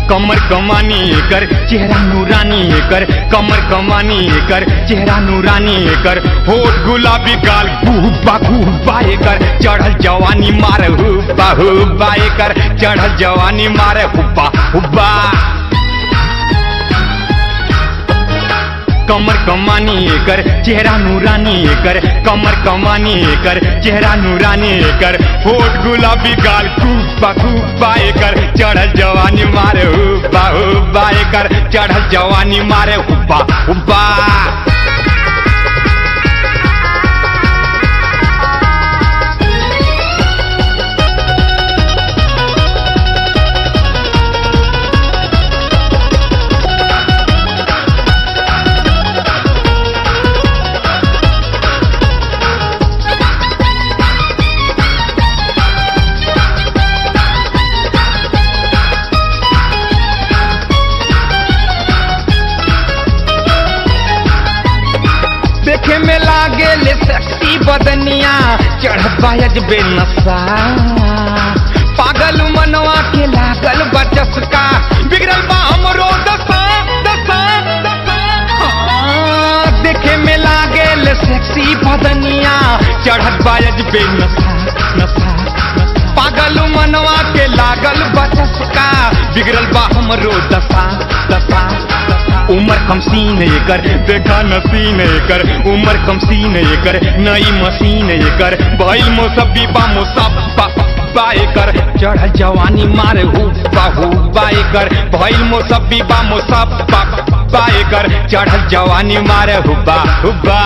कमर कमानी कर चेहरा नूरानी कर कमर कमानी कर चेहरा नूरानी कर होठ गुलाबी गाल गुब्बा गुब्बा कर चढ़ल जवानी मार हुब्बा हुब्बा कर चढ़ल जवानी मार हुब्बा हुब्बा कमर कमानी कर चेहरा नूरानी कर कमर कमानी कर चेहरा नूरानी कर होठ गुलाबी गाल गुब्बा गुब्बा कर चढ़ल जवानी मारे हुब्बा हुब्बा कर चढ़ल जवानी मारे हुब्बा हुब्बा देखे में लागे ले सेक्सी बदनिया चढ़त बायज बेनसा पागल मनवा के लागल बचस का बिगड़ल बा हमरो दशा दशा दशा हाँ, देखे में लागे ले सेक्सी बदनिया चढ़त बायज बेनसा नसा नसा। पागल मनवा के लागल बचस का बिगड़ल बा हमरो दशा दशा दशा। उमर कम सीन कर देखा नसीन कर उमर कम सीन कर नई मशीन कर भइल मोसबी बा मोसब्बा बाए कर चढ़ल जवानी मारे हुब्बा हुब्बा कर भइल मोसबी बा मोसब्बा बाए कर चढ़ल जवानी मारे हुब्बा हुब्बा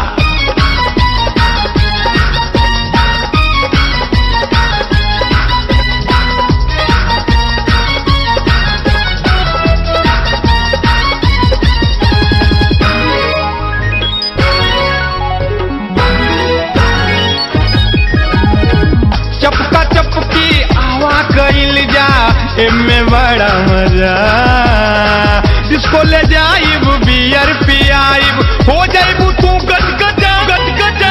चपका चपकी आवा कइल जा एमे बड़ा मजा जिसको ले जाइब बियर पियाइब हो जाइबू तू गज गजा गज गजा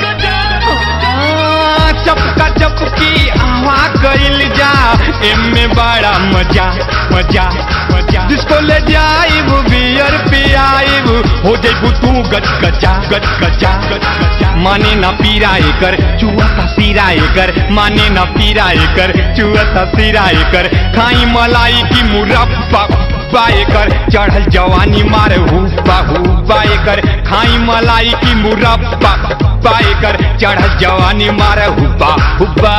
हाँ, चपका चपकी आवा कइल जा एमे बड़ा मजा मजा मजा जिसको ले जाइब बियर पियाइब हो जाइबू तू गज गजा गज गजा गज गजा माने ना पीरा कर चुआ का सीरा कर माने ना पीरा कर चुआ का सीरा कर खाई मलाई की मुरब्बा बाए कर चढ़ल जवानी मारे हुब्बा हुब्बा कर खाई मलाई की मुरब्बा बाए कर चढ़ल जवानी मारे हुब्बा हुब्बा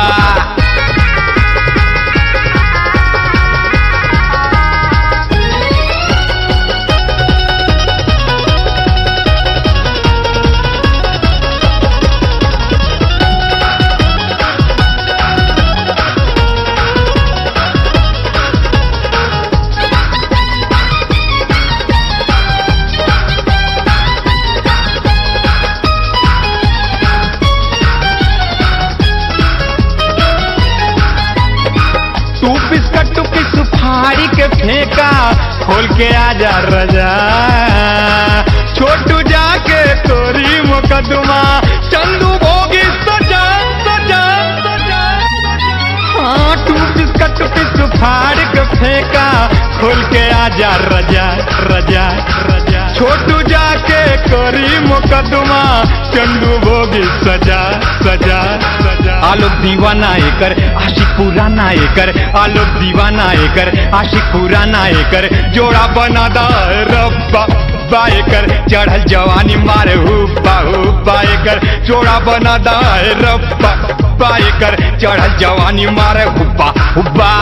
तू बिस्कट टू की सुपारी के फेंका खोल के आजा रजा छोटू जाके तोरी मुकदमा चंदू भोगी सजा सजा सजा हाँ तू बिस्कट की सुपारी के फेंका खोल के आजा रजा रजा रजा छोटू जाके करी मुकदमा चंदू भोगी सजा सजा सजा आलोक दीवाना एकर आशिक पुराना एकर आलोक दीवाना एकर आशिक पुराना एकर जोड़ा बना दा रब्बा बाएकर चढ़ल जवानी मारे हुब्बा हुब्बा एकर जोड़ा बना दा रब्बा बाएकर चढ़ल जवानी मारे हुब्बा हुब्बा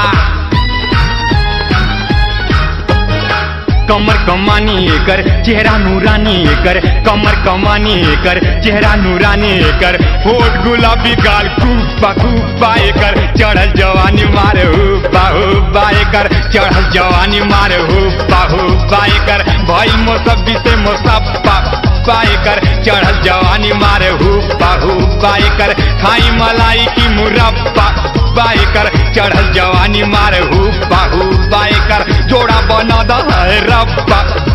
कमर कमानी कर चेहरा नूरानी कर कमर कमानी कर चेहरा नूरानी कर होठ गुलाबी गाल गुब्बा गुब्बा कर चढ़ल जवानी मारे हुब्बा हुब्बा कर चढ़ल जवानी मारे हुब्बा हुब्बा कर भइल मोसब्बी से मोसब्बा बाए कर चढ़ल जवानी मारे हुब्बा हुब्बा कर खाई मलाई की मुरब्बा बाए कर चढ़ल जवानी मारे हुब्बा हुब्बा कर जोड़ा बना दा है रब्बा